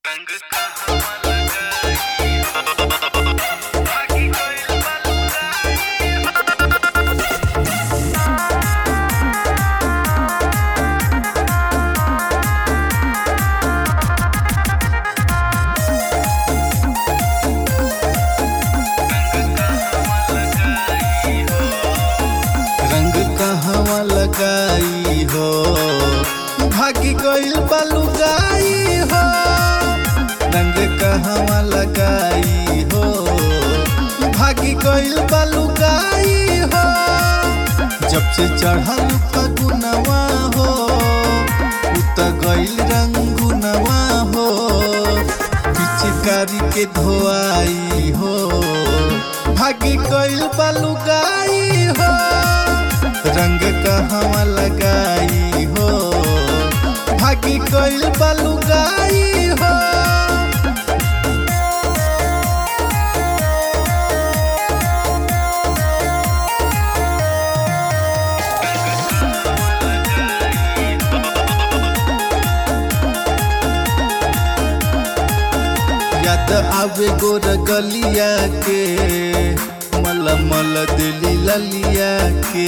रंग कहवा लगाई हो भागी गइल बा लुगाई रंग कहवा लगाई हो भागी गइल बलुगाई हो रंग कहवा लगाई हो भागी गइल बलुगाई हो जब से चढ़ल फगुनवा हो उत गइल रंगुनवा हो पिचकारी के धोआई हो भागी गइल बलुगाई हो रंग कहवा लगाई हो भागी गइल बलुगाई हो याद आवे गोर गलिया के मल मल दिली ललिया के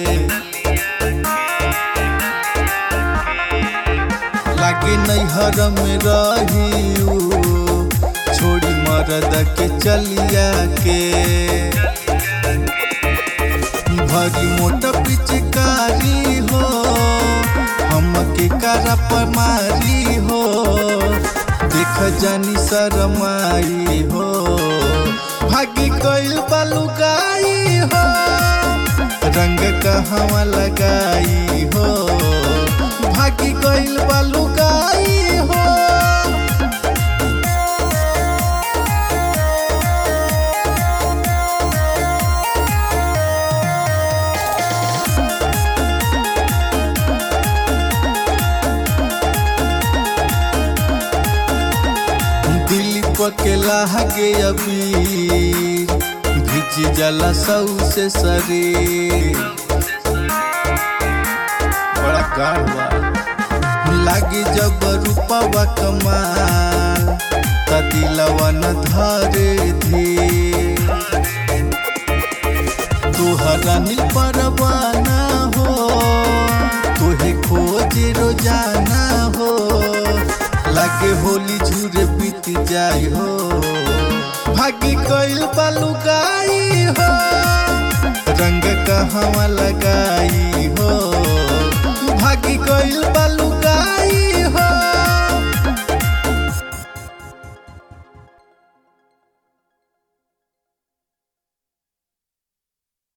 लागे नैहर में रही छोड़ी मरद के चलिया के भरी मोट पिचकारी हो हम के करा पर मारी हो देख जानी शरमाई हो भागी गइल बलुगाई हो रंग कहवा लगाई हो भागी गइल बलुगाई हो दिल के लागे अभी भिज जला सौ से शरीर बड़ा गाढ़वा लागे जब रूपवा कमाल त दिलवा न धरे धीर तोहरा नील परवाना हो तोहे खोज रोजाना हो लागे होली झूरे बीत जाई हो भागी गइल बलुगाई हो रंग कहवा लगाई हो भागी गइल बलुगाई